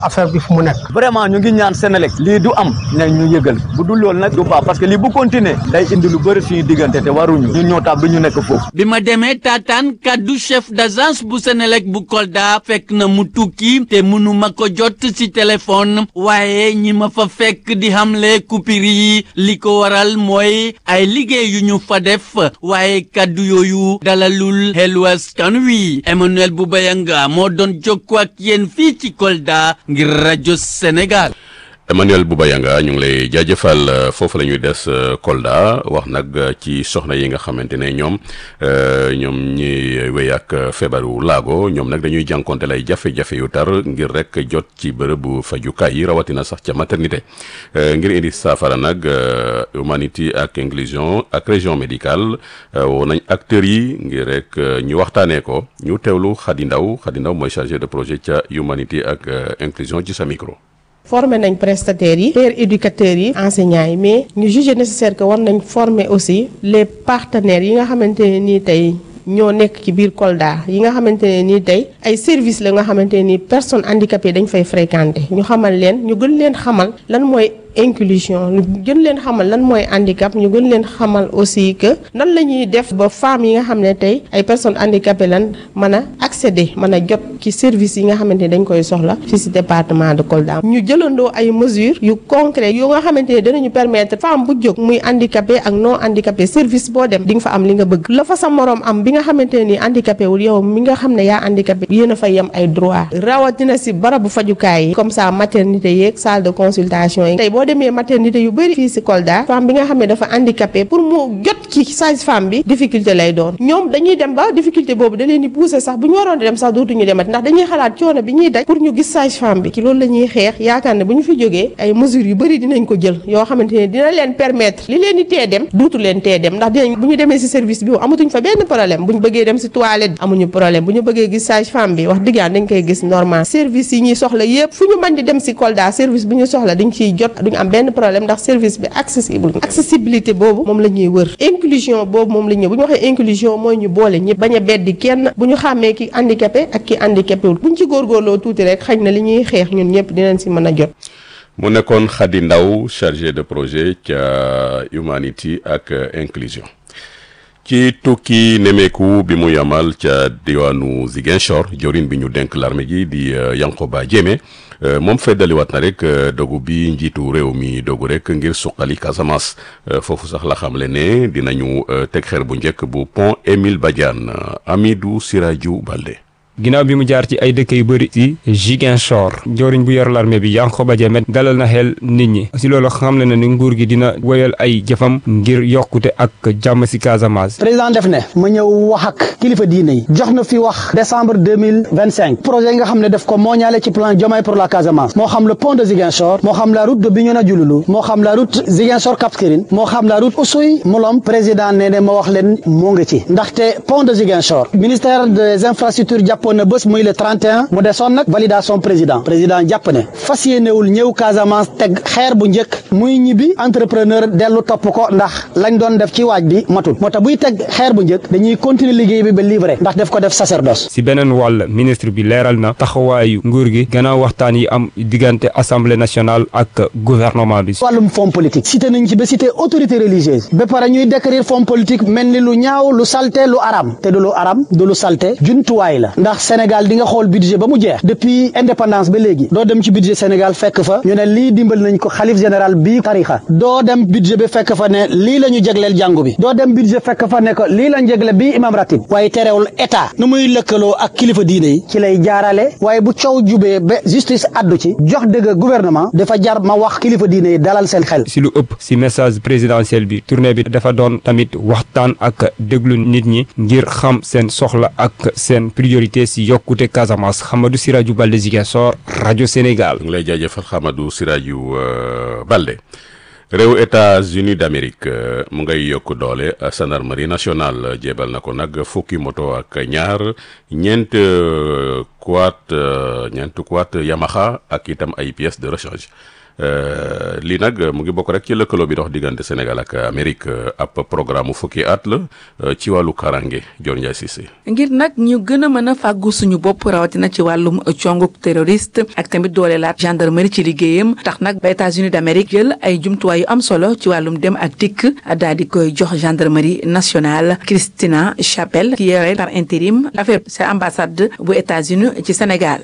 affaire bi fu mu nekk. vraiment ñu ngi ñaan Senelec lii du am nañ ñu yëgal bu dul loolu nag du baax parce que lii bu continuer day indi lu bëri suñu diggante te waruñu ñu ñoo tax du ñu nekk foofu. bi ma demee taataan kaddu chef d'agence bu Senelec bu Kolda fekk na mu tukki te mënuma ko jot ci téléphone waaye ñi ma fa fekk di xamle coupure yi li ko waral mooy ay liggéey yu ñu fa def waaye kaddu yooyu dalalul xelu askan wi Emmanuel Boubayanga moo doon jokkoo ak yéen fii ci Kolda ngir rajo Sénégal. Emmanuel Boubayanga ñu ngi lay jaajëfal foofu la ñuy des Kolda wax nag ci soxna yi nga xamante ne ñoom ñoom ñi wéy ak feebaru laago ñoom nag dañuy jànkonte lay jafe-jafe yu tar ngir rek jot ci bërëbu fajukaay yi rawatina sax ca maternité ngir indi saafara nag humanité ak inclusion ak région médicale woo nañ acteurs yi ngir rek ñu waxtaanee ko ñu teewlu Khady Ndaw Khady Ndaw mooy chargé de projet ca humanité ak inclusion ci sa micro. former nañ prestataires yi pères éducateurs yi enseignants yi mais ñu juger nécessaire que war nañ former aussi les partenaires yi nga xamante ne nii tey ñoo nekk ci biir Kolda yi nga xamante ne nii tey ay service la nga xamante ne nii personnes handicapées dañ fay fréquenter ñu xamal leen ñu gën leen xamal lan mooy inclusion ñu gën leen xamal lan mooy handicap ñu gën leen xamal aussi que nan la ñuy def ba femmes yi nga xam ne tey ay personnes handicapées lan mën a accéder mën a jot ci service yi nga xamante ne dañ koy soxla fii ci département de Kolda. ñu jëlandoo ay mesures yu concret yu nga xamante ne dinañu permettre femme bu jóg muy handicapé ak non handicapé service boo dem di nga fa am li nga bëgg la fa sa moroom am bi nga xamante ne nii handicapé wul yow mi nga xam ne yaa handicapé yéen a fa yem ay droit rawatina ci barabu fajukaay yi comme ça maternité yeeg salle de consultation yi tey boo demee maternité yu bëri fii ci Kolda femme bi nga xam ne dafa handicapé pour mu jot ci sage-femme bi difficulté lay doon ñoom dañuy dem ba difficulté boobu da leen di pousser sax bu ñu waroon dem sax dootuñu demat ndax dañuy xalaat coono bi ñuy daj pour ñu gis sage-femme bi ci loolu la ñuy xeex yaakaar ne bu ñu fi jógee ay mesures yu bëri dinañ ko jël yoo xamante ne dina leen permettre li leen di tee dem duutu leen tee dem ndax dinañ bu ñu demee ci service bi amatuñ fa benn problème bu ñu bëggee dem ci toilette amuñu problème bu ñu bëggee gis sage-femme bi wax dëgg yàlla dañ koy gis normal service yi ñuy soxla yépp fu ñu mën di dem ci Kolda service bi ñu soxla dañ ciy jot duñ am benn problème ndax service bi accessible accessibilité boobu moom la ñuy wër inclusion boobu moom la ñuy bu ñu waxee inclusion mooy ñu boole ñëpp bañ a beddi kenn bu ñu xàmmee ki handicapé ak ki handicapé wul bu ñu ci góorgóorloo tuuti rek xañ na li ñuy xeex ñun ñëpp dinañ ci mën a jot. mu nekkoon Khady Ndaw chargé de projet ca humanité ak inclusion. ci tukki nemeeku bi mu yamal ca diwaanu Ziguinchor jorin bi ñu denk l'armée gi di Yankoba Diémé moom feddaliwaat na rek dogu bi njiitu réew mi dogu rek ngir suqali Casamance foofu sax la xamle ne dinañu teg xeer bu njëkk bu pont Émile Badiane Amidou Sirajou Balde ginnaaw bi mu jaar ci ay dëkk yu bëri ci Ziguinchor joriñ bu yor l'armée bi Yankhoba Diémé dalal na xel nit ñi si loolu xam le na ni nguur gi dina woyal ay jëfam ngir yokkute ak jàmm si Casamance. président def ne ma ñëw wax ak kilifa diine yi jox na fi wax décembre deux mille vingt cinq projet yi nga xam ne def ko moo ñaale ci plan Diomaye pour la Casamance moo xam le pont de Ziguinchor moo xam la route de Bignona Diouloulou moo xam la route Ziguinchor Cap Skirring moo xam la route Oussouye Molom président nee ne ma wax leen moo ngi ci ndaxte pont de Ziguinchor ministère des infrastructures jàppoon na bés muy le 31 mu desoon nag validation président président jàpp ne fas yéenewul ñëw Casamance teg xeer bu njëkk muy ñibbi entrepreneur dellu topp ko ndax lañ doon def ci waaj bi matul moo tax buy teg xeer bu njëkk dañuy continuer liggéey bi ba livré ndax def ko def sacerdoce. si beneen wàll ministre bi leeral na taxawaayu nguur gi gannaaw waxtaan yi am diggante assemblée nationale ak gouvernement bi. wàllum fonds politique cité nañ ci ba cité autorité religieuse ba pare ñuy décrire fonds politique mel ni lu ñaaw lu salte lu aram te du lu aram du lu salte jumtuwaay la ndax Sénégal di nga xool budget ba mu jeex depuis indépendance ba léegi doo dem ci budget Sénégal fekk fa ñu ne lii dimbal nañ ko xalif général bii tarixa doo dem budget bi fekk fa ne lii la ñu jegleel jàngu bi doo dem budget fekk fa ne ko lii la jegle bii imam ratib waaye terewul état nu muy lëkkaloo ak kilifa diine yi ci lay jaarale waaye bu coow jubee ba justice addu ci jox dëgg gouvernement dafa jar ma wax kilifa diine yi dalal seen xel. si lu ëpp si message présidentiel bi tournée bi dafa doon tamit waxtaan ak déglu nit ñi ngir xam seen soxla ak seen priorité si yokkute Casamance Hamadou Sirajou Balde Ziguinchor rajo Sénégal. ngi lay jaajëfal Hamadou Sirajou Balde. réew États-Unis d'Amérique mu ngay yokk doole gendarmerie nationale jébal na ko nag fukki moto ak ñaar ñeent quad ñeent quad Yamaha ak itam ay pièces de rechange lii nag mu ngi bokk rek ci lëkkaloo bi dox diggante Sénégal ak Amérique ab programme mu fukki at la ci wàllu karange Dior Ndiaye Cissé. ngir nag ñu gën a mën a fàggu suñu bopp rawatina ci wàllum conguk terroriste ak tamit dooleelaat gendarmerie ci liggéeyam tax nag ba États-Unis d'Amérique jël ay jumtuwaay yu am solo ci wàllum dem ak dikk daal di koy jox gendarmerie nationale Christina Chapelle qui yore par intérim affaire c'est ambassade bu États-Unis ci Sénégal.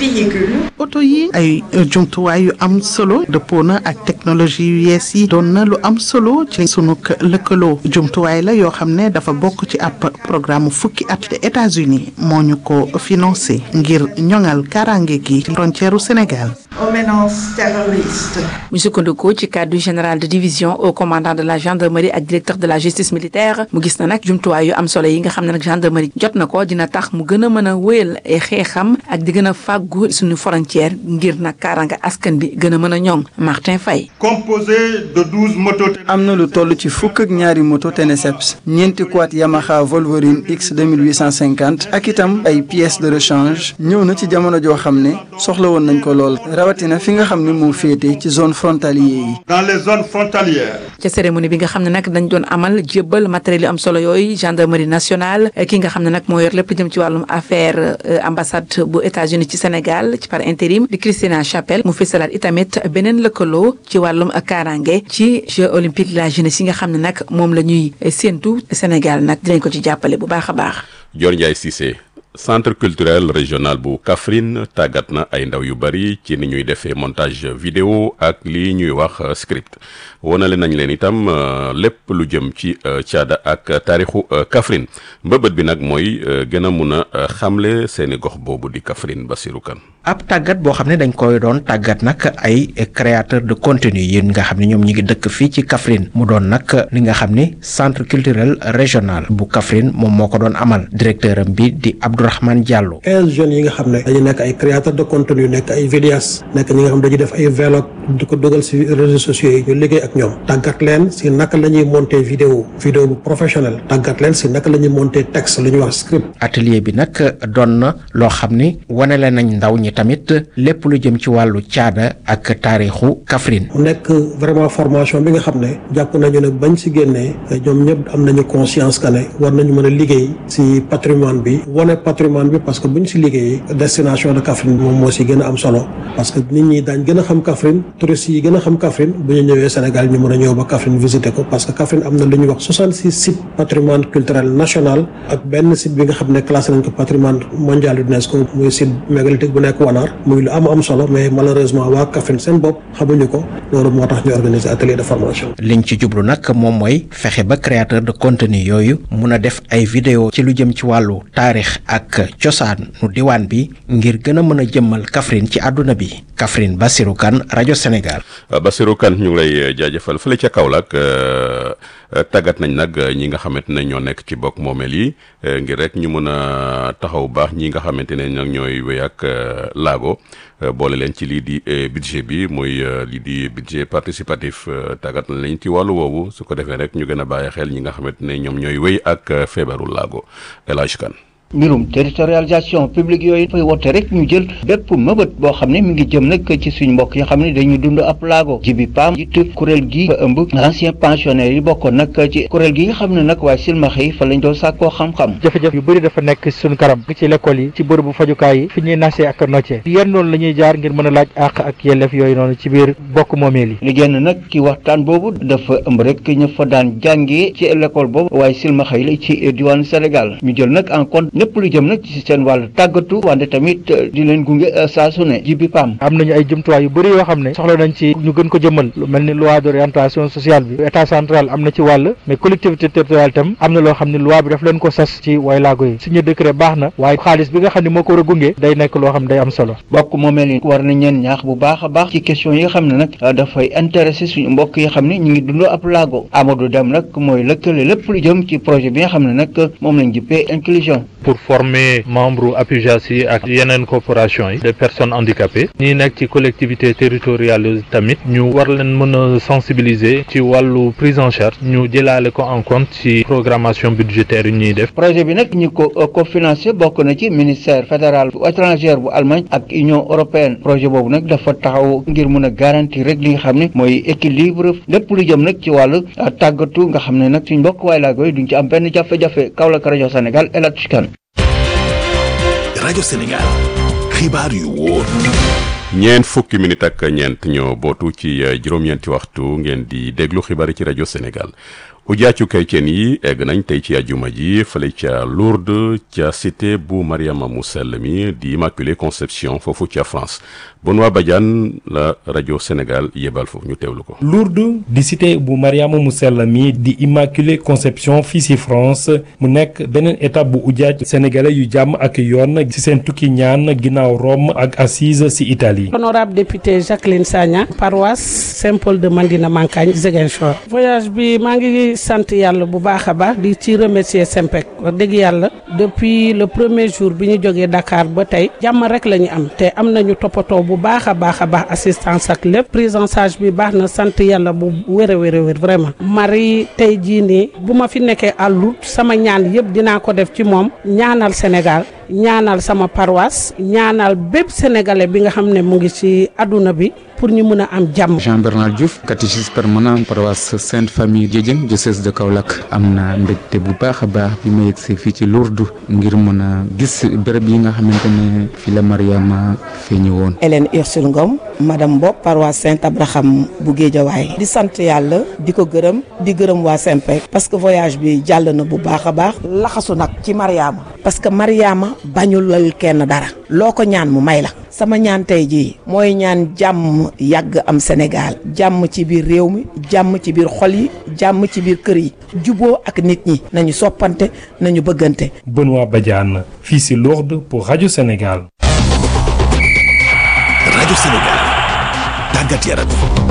oto yi ay jumtuwaay yu am solo dëppoo na ak technologie yu yees yi doon na lu am solo ci sunu lëkkaloo jumtuwaay la yoo xam ne dafa bokk ci ab programme fukki at te États-Unis moo ñu ko financé ngir ñoŋal kaaraange gi ci frontière u Sénégal. menaces terroristes. mu sukkandikoo ci cadre général de division au commandant de la gendarmerie ak directeur de la justice militaire mu gis na nag jumtuwaay yu am solo yi nga xam ne nag gendarmerie jot na ko dina tax mu gën a mën a wéyal ay xeexam ak di gën a fàggu suñu frontière ngir nag kaaraanga askan bi gën a mën a ñoŋ Martin Faye. composé de douze motos. am na lu toll ci fukk ak ñaari moto Teneseps ñeenti quad Yamaha Wolverine X 2850 ak itam ay pièces de rechange ñëw na ci jamono joo xam ne soxla woon nañ ko lool. rawatina fi nga xam ne moo féete ci zone frontalier yi. dans les zones frontalières. ca cérémonie bi nga xam ne nag dañ doon amal jébbal matériel yu am solo yooyu gendarmerie nationale ki nga xam ne nag moo yor lépp jëm ci wàllum affaire ambassade bu États-Unis ci Sénégal ci par intérim di Christina Chapelle mu fësalaat itamit beneen lëkkaloo ci wàllum kaaraange ci Jeux olympiques de la jeunesse yi nga xam ne nag moom la ñuy séentu Sénégal nag dinañ ko ci jàppale bu baax a baax. Dior Ndiaye Cissé. centre culturel régional bu Kaffrine tàggat na ay ndaw yu bari ci ni ñuy defee montage vidéo ak lii ñuy wax script wonale nañ leen itam lépp lu jëm ci caada ak taarixu Kaffrine mbëbët bi nag mooy gën a mun a xamle seeni gox boobu di Kaffrine Bassirou Kane ab tàggat boo xam ne dañ koy doon tàggat nag ay créateur de contenu yi nga xam ne ñoom ñi ngi dëkk fii ci Kaffrine mu doon nag li nga xam ne centre culturel régional bu Kaffrine moom moo ko doon amal directeur am bi di Abdourahmane Diallo. quinze jeunes yi nga xam ne dañu nekk ay créateur de contenu nekk ay vidéastes nekk ñi nga xam dañuy def ay vlog di ko dugal si réseaux sociaux yi ñu liggéey ak ñoom tàggat leen si naka la ñuy monter vidéo vidéo bu professionnel tàggat leen si naka la ñuy monter texte lu ñuy wax script. atelier bi nag doon na loo xam ni wanale nañ ndaw ñi tamit lépp lu jëm ci wàllu caada ak taarixu Kaffrine. mu nekk vraiment formation bi nga xam ne jàpp nañu ne bañ si génnee ñoom ñëpp am nañu conscience que ne war nañu mën a liggéey si patrimoine bi wane patrimoine bi parce que buñ si liggéeyee destination de Kaffrine moom moo si gën a am solo parce que nit ñi daañ gën a xam Kaffrine touristes yi gën a xam Kaffrine bu ñu ñëwee Sénégal ñu mën a ñëw ba Kaffrine visiter ko parce que Kaffrine am na lu ñuy wax 66 sites patrimoine culturel national ak benn site bi nga xam ne classé nañ ko patrimoine mondial UNESCO muy site mégalithique bu nekk Wanar muy lu am am solo mais malheureusement waa Kaffrine seen bopp xamuñu ko loolu moo tax ñu organiser atelier de formation. liñ ci jublu nag moom mooy fexe ba créateur de contenu yooyu mun a def ay vidéo ci lu jëm ci wàllu taarix ak cosaan nu diwaan bi ngir gën a mën a jëmmal Kaffrine ci àdduna bi Kaffrine Bassirou Kane rajo Sénégal. Bassirou Kane ñu ngi lay jaajëfal fële ca Kaolack tàggat nañ nag ñi nga xamante ne ñoo nekk ci bokk moomeel yi ngir rek ñu mën a taxaw baax ñi nga xamante ne nag ñooy wéy ak laago boole leen ci lii di budget bi muy lii di budget participatif tàggat nañ leen ci wàllu woowu su ko defee rek ñu gën a bàyyi xel ñi nga xamante ne ñoom ñooy wéy ak feebaru laago El Hadj Kane mbirum territorialisation publique yooyu dafay woote rek ñu jël bépp mëbët boo xam ne mi ngi jëm nag ci suñ mbokk yi xam ne dañu dund ab laago jibi paam jiit kuréel gi ba ëmb ancien pensionnaire yi bokkoon nag ci kuréel gi nga xam ne nag waaye silmaxa yi fa lañ doon sàkkoo xam-xam jafe-jafe yu bëri dafa nekk suñu kanam ci l'école yi ci bërëbu fajukaay yi fi ñuy nasee ak noccee yan noonu la ñuy jaar ngir mën a laaj àq ak yelleef yooyu noonu ci biir bokk moomeel yi li génn nag ci waxtaan boobu dafa ëmb rek ñu fa daan jàngee ci l'école boobu waaye silmaxa yi la ci diwaanu Sénégal ñu jël nag en compte lépp lu jëm nag ci seen wàllu tàggatu wante tamit di leen gunge saa su ne jibi pam am nañu ay jumtuwaay yu bëri yoo xam ne soxla nañ ci ñu gën ko jëmmal lu mel ni loi d'orientation sociale bi état central am na ci wàll mais collectivité territoriale itam am na loo xam ne loi bi daf leen ko sas ci way laago yi suñu décret baax na waaye xaalis bi nga xam ne moo ko war a gunge day nekk loo xam ne day am solo bokk moomeel yi war na ñeen ñaax bu baax a baax ci question yi nga xam ne nag dafay intéressé suñu mbokk yi xam ne ñu ngi dund ab laago Amadou Dem nag mooy lëkkale lépp lu jëm ci projet bi nga xam ne nag moom lañ jëppee inclusion pour former membre APUJAS yi ak yeneen corporation yi des personnes handicapées ñi nekk ci collectivité territoriale tamit ñu war leen mën a sensibiliser ci wàllu prise en charge ñu jëlaale ko en compte ci programmation budgétaire yi ñuy def. projet bi nag ñi ko cofinancé bokk na ci ministère fédéral bu étranger bu Allemagne ak Union européenne projet boobu nag dafa taxaw ngir mën a garantir rek li nga xam ne mooy équilibre lépp lu jëm nag ci wàllu tàggatu nga xam ne nag suñ mbokk waay laa koy duñ ci am benn jafe-jafe Kaolack rajo Sénégal El Hadj Kane rajo Sénégal xibaar yu wóor. ñeent fukki minute ak ñeent ñoo bootu ci juróom-ñeenti waxtu ngeen di déglu xibaar yi ci rajo Sénégal ujaacu chrétien yi egg nañ tey ci ajuma ji fële ca Lourdes ca cité bu Mariama mu sell mi di Immaculée Conception foofu ca France Benoît Badiane la rajo Sénégal yebal foofu ñu teewlu ko. Lourdes di cité bu Mariama mu sell mi di Immaculée Conception fii si France mu nekk beneen étape bu ujaaj sénégalais yu jàmm ak yoon ci seen tukki ñaan ginnaaw Rome ak Assise si Italie. honorable député Jacqueline Sagna paroisse Saint-Paul de Mandina Mankagne Ziguinchor voyage bi maa ngi sant yàlla bu baax a baax di ci remercier Sempec wax dëgg yàlla depuis le premier jour bi ñu jógee Dakar ba tey jàmm rek la ñu am te am nañu toppatoo bu baax a baax a baax assistance ak lépp prise en charge bi baax na sant yàlla bu wér a wér a wér vraiment Marie tey jii nii bu ma fi nekkee à Lourdes sama ñaan yëpp dinaa ko def ci moom ñaanal Sénégal ñaanal sama paroisse ñaanal bépp sénégalais bi nga xam ne mu ngi ci àdduna bi pour ñu mën a am jàmm. Jean Bernard Diouf catéchiste permanent paroisse Sainte Famille Diédiène diocèse de Kaolack am na mbégte bu baax a baax bi ma yegsee fii ci Lourdes ngir mën a gis béréb yi nga xamante ne fi la Mariama feeñu woon. Hélène Ursule Ngom madame Bopp paroisse Saint Abraham bu Guédiawaye di sant yàlla di ko gërëm di gërëm waa Sempec parce que voyage bi jàll na bu baax a baax laxasu nag ci Mariama parce que Mariama bañulal kenn dara loo ko ñaan mu may la sama ñaan tey jii mooy ñaan jàmm yàgg am Sénégal jàmm ci biir réew mi jàmm ci biir xol yi jàmm ci biir kër yi juboo ak nit ñi nañu soppante nañu bëggante. Benoît Badiane fii si Lourdes pour rajo Sénégal. rajo Sénégal tàggat yaram.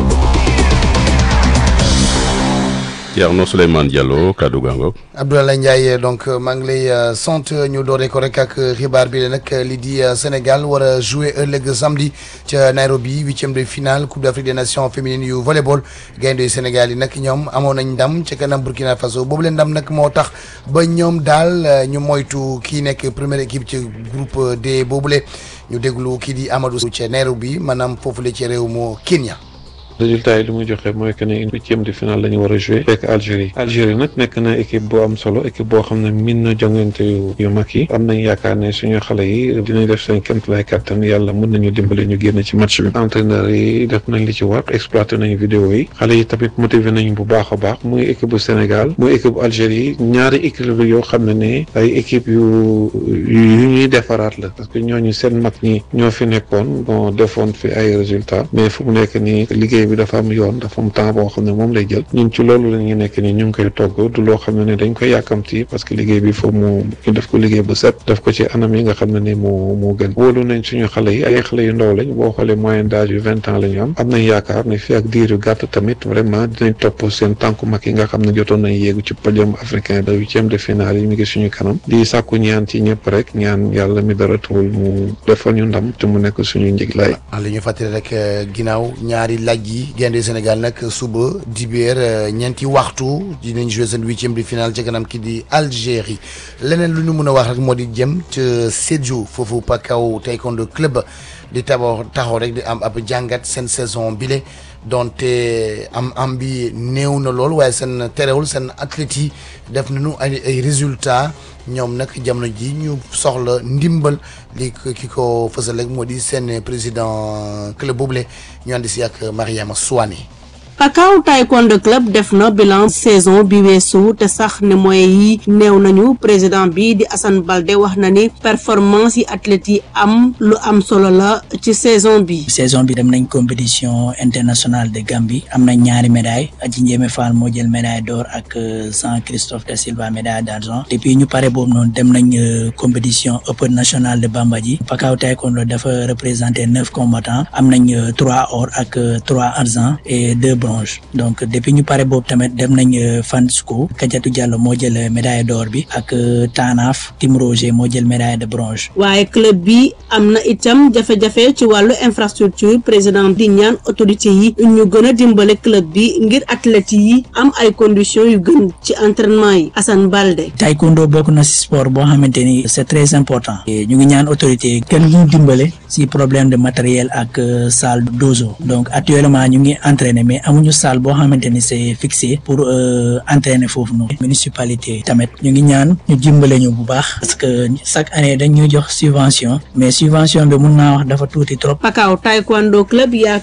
Thierno Souleymane Diallo kaddu gaango Abdoulaye Ndiaye donc maa ngi lay sant ñu dooree ko rek ak xibaar bi la nag li di Sénégal war a jouer ëllëg samedi ca Nairobi huitième de finale Coupe d'Afrique des Nations féminines yu volleyball gaynde yu Sénégal yi nag ñoom amoon nañ ndam ca kanam Burkina Faso boobu leen ndam nag moo tax ba ñoom daal ñu moytu kii nekk première équipe ci groupe D boobule ñu déglu kii di Amadou ca Nairobi maanaam foofu la ci réew mu Kenya. résultat yi li muy joxe mooy que ne huitième de finale la ñu war a joué fekk Algérie Algérie nag nekk na équipe bu am solo équipe boo xam ne min na jongante yu yu mag yi am nañ yaakaar ne suñu xale yi dinañ def seen kéemtalaay kàttan yàlla mën nañu dimbali ñu génn ci match bi entraîneur yi def nañ li ci war exploité nañu vidéo yi xale yi tamit motivé nañ bu baax a baax muy équipe bu Sénégal muy équipe bu Algérie ñaari équipe yoo xam ne ne ay équipe yu yu ñuy defaraat la parce que ñooñu seen mag ñi ñoo fi nekkoon bon defoon fi ay résultats mais fu mu nekk nii liggéey bi dafa am yoon dafa am temps boo xam ne moom lay jël ñun ci loolu la ñuy nekk ni ñu ngi koy togg du loo xam ne ne dañ koy yàkkamti parce que liggéey bi foofu mu ñu def ko liggéey bu set def ko ci anam yi nga xam ne ni moo moo gën wóolu nañ suñu xale yi ay xale yu ndaw lañ boo xoolee moyenne d'âge yu vingt ans la ñu am am nañ yaakaar ne fii ak diir yu gàtt tamit vraiment dinañ topp seen tànku mag yi nga xam ne jotoon nañ yéegu ci podium africain de huitième de finale yi mi ngi suñu kanam di sàkku ñaan ci ñëpp rek ñaan yàlla mi dara tuwul mu defal ñu ndam te mu nekk suñu njiglaay li ñu fàttali rek ginnaaw ñaari laaj yi gaynde Sénégal nag suba dibeer ñeenti waxtu dinañ jouer seen huitième de finale ca kanam ki di Algérie leneen lu ñu mën a wax rek moo di jëm ca Sédhiou foofu Pakao taekwondo club di tabax taxaw rek di am ab jàngat seen saison bile donte am am bi néew na lool waaye seen terewul seen athlètes yi def nañu ay ay résultats ñoom nag jamono ji ñu soxla ndimbal li ki ko fësal rek moo di seen président club boobule ñu ànd si ak Mariama Souane. Pakao Taekwondo Club def na bilan saison bi weesu te sax ne moyens yi néew nañu président bi di Assane Balde wax na ni performance yi athlètes yi am lu am solo la ci saison bi. saison bi dem nañ compétition internationale de Gambie am nañ ñaari médailles Adji Ndiémé Fall moo jël médaille d'or ak Jean Christophe da Silva médaille d'argent depuis ñu pare boobu noonu dem nañ compétition Open nationale de Bambadji Pakao Taekwondo dafa représenté neuf combattants am nañ trois or ak trois argent et deux bronze donc depuis ñu pare boobu tamit dem nañ Fansco Kadiatou Diallo moo jël médaille d'or bi ak Tanaf Tim Roger moo jël médaille de bronze. waaye club bi am na itam jafe-jafe ci wàllu infrastructure président di ñaan autorité yi ñu gën a dimbale club bi ngir athlètes yi am ay conditions yu gën ci entraînement yi Assane Balde. taekwondo bokk na si sport boo xamante ni c'est très important ñu ngi ñaan autorité kenn ñu dimbale si problème de matériel ak salle d'ozo donc actuellement ñu ngi entraîner mais amuñu salle boo xamante ni c'est fixé pour entraîner foofu noonu municipalité tamit ñu ngi ñaan ñu dimbale ñu bu baax parce que chaque année dañ ñuy jox subvention mais subvention bi mun naa wax dafa tuuti trop. Pakao taekwondo club yaa